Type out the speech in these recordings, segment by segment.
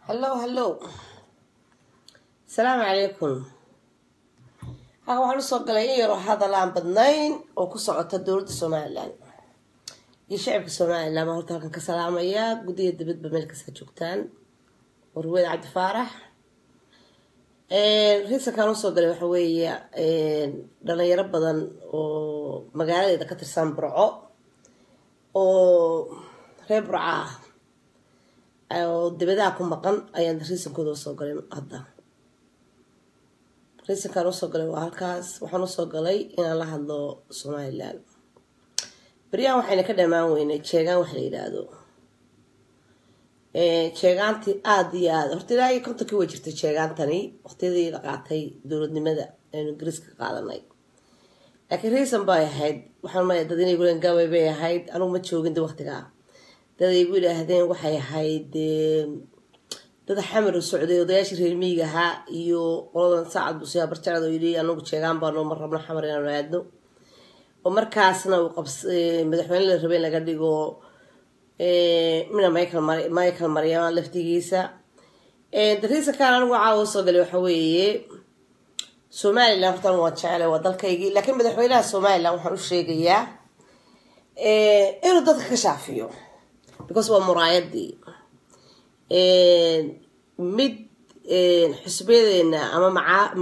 hallow hallow asalaamu calaykum halka waxaan usoo galay in yaroo hadal aan badnayn oo ku socota dowladda somalilan iyo shacibka somalilan baan horta halkan ka salaamayaa guddiga dibadba meel kasta joogtaan warweed cabdi faarax riisankaan usoo galay waxa weeye dhalinyaro badan oo magaaladeeda ka tirsan burco oo reer burco ah oo dibadaha ku maqan ayaan riisankooda usoo galay hadda riisankaan usoo galay waa halkaas waxaan usoo galay inaan la hadlo somalilan beryahan waxayna ka dhamaan weynay jeegaan wax la yidhaahdo jeegaantii aada iyo aada horta ilaa iyo kontonkii way jirtay jeegaantani waqtiyadii la qaatay dowladnimada aynu ingiriiska ka qaadanay laakiin reason bay ahayd waxaan maya dad inay guleen gabay bay ahayd anugu ma joogin de waqtigaa dad ay gu yidhaahdeen waxay ahayd dad xamar u socday odayaashii reer miyiga ahaa iyo qoladan saacad buusiyaa barjacad oo yidhi anagu jeegaan baanu ma rabno xamar inaanu aadno oo markaasna uu qabs madaxweyne la rabay in laga dhigo mina michael michael maryama laftigiisa dariisankaan anigu caawa soo galay waxa weeye somalilan horta anigu waan jeclay waa dalkaygii laakiin madaxweynaha somalilan waxaan u sheegayaa inuu dadka ka shaafiyo because waa muraayadii mid xusbiyadeena ama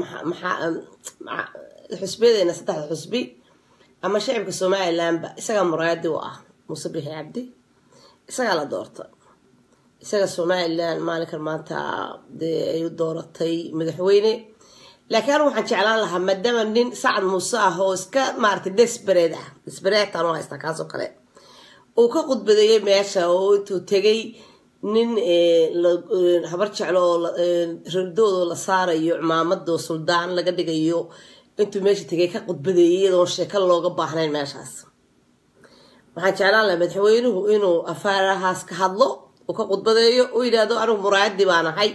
maa xusbiyadeena saddexda xusbi ama shacibka somalilanba isagaa muraayadii u ah muuse bixi cabdi isagaa la doorta isaga somalilan maalinkan maanta dee ay u dooratay madaxweyne laakiin anigu waxaan jeclaan lahaa maadaama nin sacad muuse ah oo iska maaragtay desbered ah desbereedtaan u haystaa kaasoo kale uu ka khudbadeeyey meesha oo intuu tegay nin habar jeclo oo ridoodo la saarayo cimaamadoo suldaan laga dhigayo intuu meesha tegay ka khudbadeeyay iyadoon sheeko looga baahnayn meeshaas waxaan jeclaan lahaa madaxweynuhu inuu afaarahaas ka hadlo uu ka khudbadeeyo u yidhaahdo anigu muraayadii baan ahay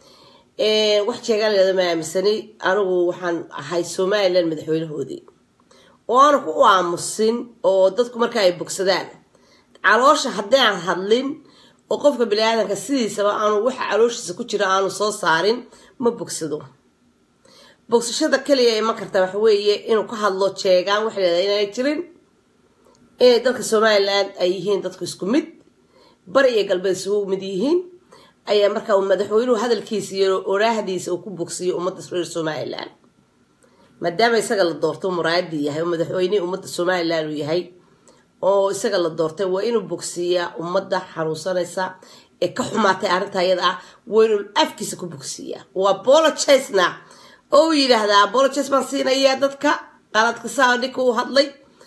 wax jeegaan layhahdo ma aaminsani anigu waxaan ahay somalilan madaxweynahoodii oo aanu ku u aamusin oo dadku marka ay bogsadaan caloosha haddii aan hadlin oo qofka bini-aadanka sidiisaba aanu waxa calooshiisa ku jira aanu soo saarin ma bogsado bogsashada keliya iman karta waxa weeye inuu ka hadlo jeegaan waxa leedahay inaanay jirin inay dalka somalilan ay yihiin dadku isku mid bari iyo galbeed isugu mid yihiin ayaa markaa uu madaxweynuhu hadalkiisa iyo oraahdiisa uu ku bogsiyo ummadda reer somalilan maadaama isaga la doorto muraayadii yahay oo madaxweynihii ummadda somalilan uu yahay oo isaga la doortay waa inuu bogsiiyaa ummadda xanuunsanaysa ee ka xumaatay arrinta iyada ah waa inuu afkiisa ku bogsiiyaa waa apologizena oo uu yidhaahdaa apologize baan siinayaa dadka qaladka saa ninka uu hadlay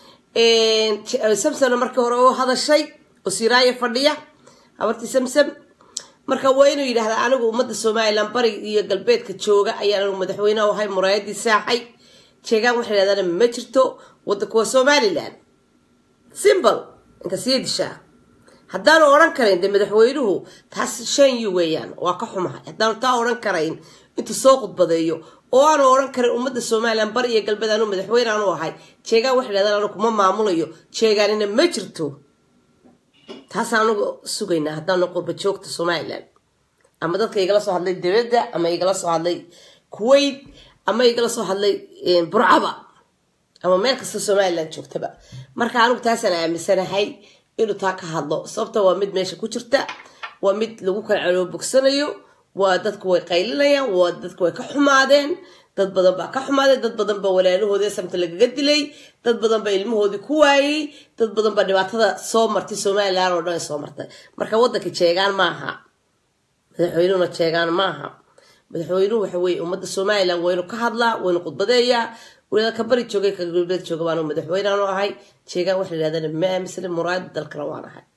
samsamna markii hore u hadashay oo siraayo fadhiya habartii samsam marka waa inuu yidhahdaa anigu ummadda somalilan bariga iyo galbeedka jooga ayaan anigu madaxweyneha ahay muraayadii saaxay jeegaan waxay yidhahdaan ma jirto wadanku waa somalilan simbl inka sii dishaa haddaanu odhan karayn dee madaxweynuhu taas shan yu weeyaan waa ka xumahay haddaanu taa odhan karayn intuu soo khudbadeeyo oo aanu odhan karin ummadda somalilan bari iyo galbeed anuu madaxweyne aanu ahay jeegaan waxay dhahdaan anu kuma maamulayo jeegaanina ma jirto taasaan anugu sugaynaa haddaanu qurba joogta somalilan ama dadka igala soo hadlay dibadda ama igala soo hadlay kuwait ama igala soo hadlay burcaba ama meel kasta somalilan joogtaba marka anigu taasaan aaminsanahay inuu taa ka hadlo sababta waa mid meesha ku jirta waa mid lagu kala caloo bogsanayo waa dadku way qaylinayaan waa dadku way ka xumaadeen dad badan baa ka xumaadeen dad badan baa walaalahoodii samta lagaga dilay dad badan baa ilmahoodii ku waayey dad badan baa dhibaatada soo martay somalilan oo dhan ay soo martay marka waddanka jeegaan maaha madaxweynuhuna jeegaan maaha madaxweynuhu waxa weeye ummadda somalilan waynu ka hadlaa waynu khudbadeeyaa waliba ka bari joogay ka galbeed jooga baanu madaxweyneanu ahay jeegaan waxa yidhahdaan ma aaminsana muraayada dalkana waan ahay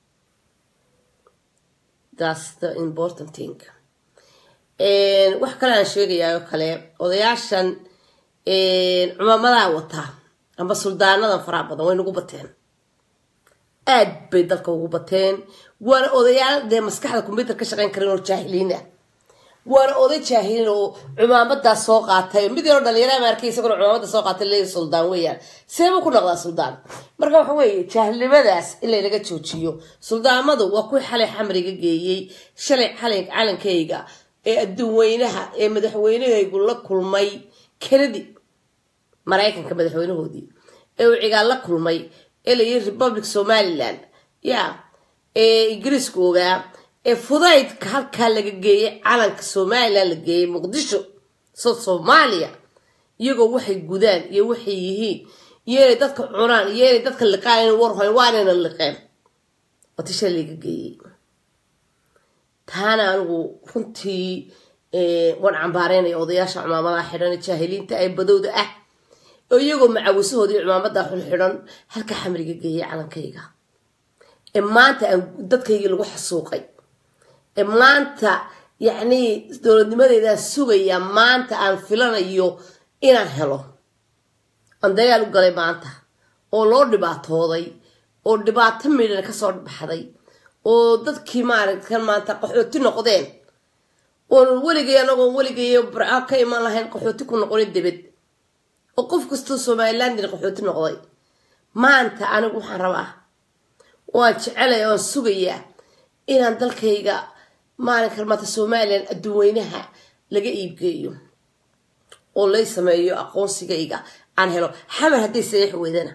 thats the important thing wax kale aan sheegayaa oo kale odayaashan cumaamadaha wata amba suldaanadan faraha badan way nagu bateen aad bay dalka ugu bateen waana odayaal dee maskaxda combyuter ka shaqeyn karin oo jaahiliin ah waana oday jaahilin oo cumaamadaa soo qaatay mid yaroo dhalinyara markay isaguna cumaamada soo qaatay le suldaan weeyaan seebuu ku noqdaa suldaan marka waxa weeye jaahilnimadaas in laynaga joojiyo suldaamadu waa kuwii xalay xamriga geeyey shalay xalay calankayga ee adduun weynaha ee madaxweynahaygu la kulmay kennedy maraykanka madaxweynahoodii ee uu cigaal la kulmay ee layii republic somaliland ya ee ingiriiska ogaa ee fudaydka halkaa laga geeyay calanka somalilan la geeyay muqdisho soo soomaaliya iyagoo waxay gudaan iyo waxay yihiin iyo inay dadka cunaan iyo inay dadka liqaan in warhoyn waa inayna liqeen watisha laga geeyey taana anigu runtii waan cambaareynaya odayaasha cumaamadaha xidhan ee jaahiliinta ee badowda ah oo iyagoo macawisahoodii cumaamada xulxidhan halka xamriga geeyay calankayga ee maanta aan dadkaygii lagu xasuuqay ee maanta yacnii dowladnimadeedaan sugayaa maanta aan filanayo inaan helo aan dagaal u galay maanta oo loo dhibaatooday oo dhibaato midhan kasoo baxday oo dadkii maaragtan maanta qaxooti noqdeen oon weligay anagoon weligay barca ka iman lahayn qaxooti ku noqonin debed oo qof kastoo somalilandin qaxooti noqday maanta anigu waxaan rabaa waan jecelaya oan sugayaa inaan dalkayga maalinkan maanta somalilan adduun weynaha laga iibgeeyo oo lay sameeyo aqoonsigayga aan helo xamar hadday saxiix weydana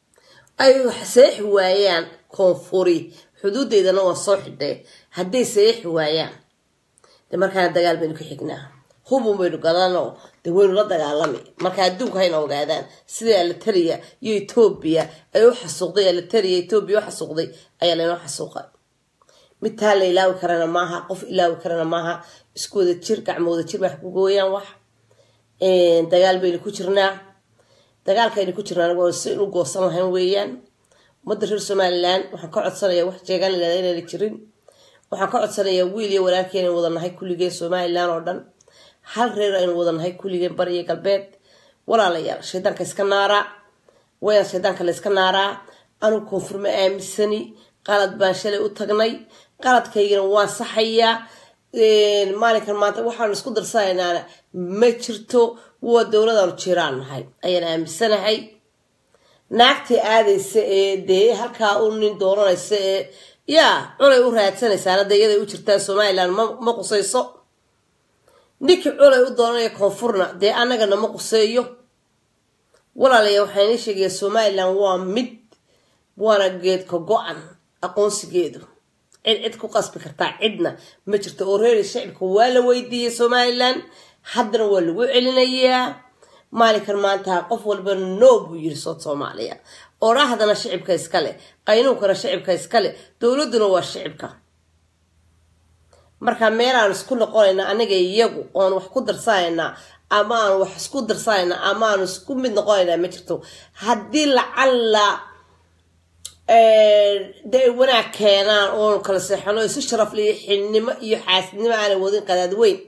ay saxiix waayaan koonfuri xuduudeydana waa soo xidhay hadday saxiix waayaan de markaana dagaal baynu ka xignaa hubun baynu gadanoo de waynu la dagaalami marka adduunka hayna ogaadaan sidai alitaria iyo etoobiya ay u xasuuqday alitaria etoobiya u xasuuqday ayaa laynoo xasuuqa mid taa la ilaawi karana maaha qof ilaawi karana maaha isku wada jir gacmo wada jir baa ku gooyaan wax dagaal baynu ku jirnaa dagaalkaynu ku jirnaa waa si inu goosan lahayn weeyaan ummadda reer somalilan waxaan ka codsanayaa wax jeegaan ilada inayna jirin waxaan ka codsanayaa wiil iyo walaalkii inaynu wada nahay kulligeen somalilan oo dhan hal reer aynu wada nahay kulligeen bari iyo galbeed walaalayaal shaydaanka iska naaraa wayaan shaydaanka la iska naaraa anugu koonfurma aamisani qalad baan shalay u tagnay qaladkaygana waan saxayaa maalinkan maanta waxaanu isku darsanaynaa ma jirto waa dowladaanu jiraan nahay ayaan aaminsanahay naagtii aadaysa ee dee halkaa u nin dooranaysa ee yaa culay u raadsanaysaana dee iyaday u jirtaa somalilan ma qusayso ninkii culay u dooranaya koonfurna dee annagana ma quseeyo walaalaya waxaa inii sheegaya somalilan waa mid waana geedka go-an aqoonsigeedu cid cid ku qasbi kartaa cidna ma jirto oo reeri shacibka waa la weydiiyey somalilan haddana waa lagu celinayaa maalinkan maanta qof walba no buu yiri sood soomaaliya odhahdana shicibka iskale qaynuunkana shicibka iskale dowladuna waa shicibka marka meelaan isku noqonayna aniga iyagu oon wax ku darsanaynaa ama aan wax isku darsanaynaa ama aan isku mid noqonaynaa ma jirto haddii lacalla de ay wanaag keenaan oonu kala seexano isu sharafle iyo xilnimo iyo xaasidnimo aanay wadin qadaad weyn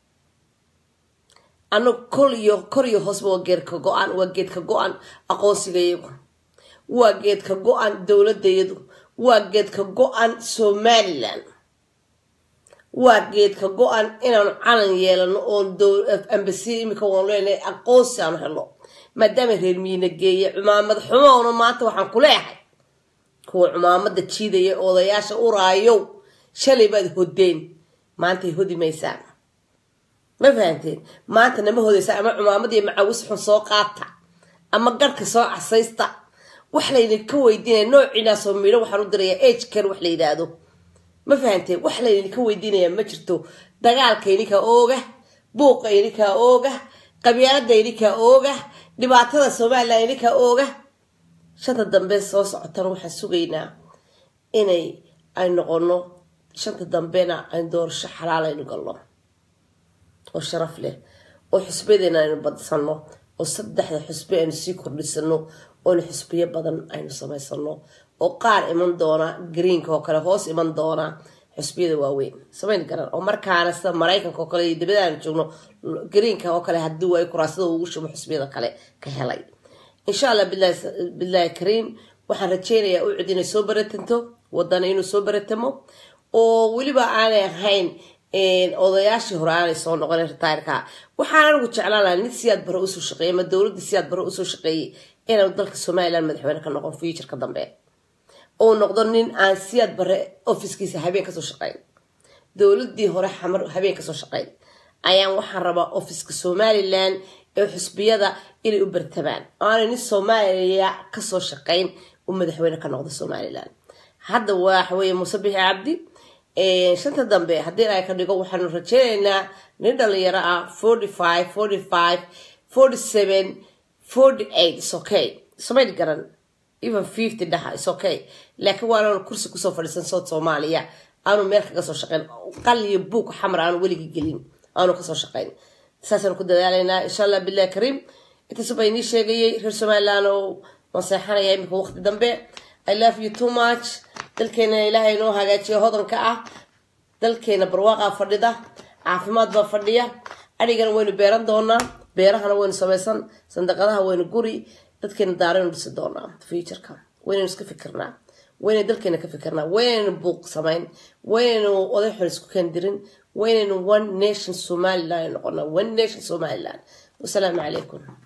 annagu kol iyo kor iyo hoosba waa geedka go-an waa geedka go-an aqoonsigayagu waa geedka go-an dowladayadu waa geedka go-an somalilan waa geedka go-an inaanu calan yeelano oon ambasi imika waan leenahay aqoonsi aanu helo maadaama reer miina geeye cumaamad xumoona maanta waxaan ku leeyahay kuwa cumaamada jiidaya odayaasha uraayow shalay baad hodeen maantay hodi maysaan ma fahanteen maanta nama hodaysaa ama cumaamadiiyo macawis xun soo qaata ama garhka soo casaysta wax laydinka weydiinaya noociinaasoo midho waxaan u dirayaa agker wax la yidhaahdo ma fahanteen wax laydinka weydiinaya ma jirto dagaalka idinkaa ooga buuqa idinkaa ooga qabyaalada idinkaa ooga dhibaatada somalilan idinkaa ooga shanta dambe soo socotana waxaan sugaynaa inay ay noqono shanta dambena aynu doorasho xalaal aynu galno oo sharaf leh oo xusbadeena aynu badsano oo saddexda xusbe aynu sii kordhisano oona xusbiyo badan aynu samaysano oo qaar iman doona greenka oo kale hoos iman doona xusbiyada waaweyn samayn garan oo markaana sida maraykanka oo kale iyo dibada aanu joogno greenka oo kale haddii ay kuraasada ugu shubo xusbiyada kale ka helay insha allah bilaahi kariim waxaan rajeynayaa ucud inay soo baratanto wadana inuu soo baratamo oo weliba aanay ahayn odayaashii hore aanay soo noqon ritayrka waxaan anigu jeclaan lahaa nin siyaad bare usoo shaqeeyey ama dowladda siyaad bare usoo shaqeeyey inuu dalka somaliland madaxweyne ka noqon futureka dambe uu noqdo nin aan siyaad bare ofiskiisa habeen kasoo shaqeyn dowladii hore xamar habeen kasoo shaqeyn ayaan waxaan rabaa ofiska somalilan ee xusbiyada inay u bartabaan aanay nin soomaaliya kasoo shaqeyn u madaxweyne ka noqdo somalilan hadda waxaweye muuse bixi cabdi shanta dambe haddii ay ka dhigo waxaanu rajeynaynaa nin dhalinyaro ah forty five forty five forty seven forty eight is okay samayn garan even fifty dhaha is okay laakiin waananu kursi kusoo fadhiisan sood soomaaliya aanu meel kaga soo shaqeyn qaliyo buug xamar aanu weligii gelin aanu kasoo shaqeyn saasaan ku dadaalaynaa insha allah billahi kariim intaasuba inii sheegayay reer somaliland oo maseexanaya imika waqti dambe i love you too much dalkeena ilaahay inoo hagaajiyo hodanka ah dalkeena barwaaqaa fadhida caafimaad baa fadhiya adhigana waynu beeran doonaa beerahana waynu samaysan sandaqadaha waynu guri dadkeena daaraynu dhisi doonaa futureka waynaynu iska fikirnaa waynaynu dalkeena ka fikirnaa waynaynu buuq samayn waynaynu oday xor isku kandirin waynaynu one nation somaliland noqonaa one nation somaliland wasalaamu calaykum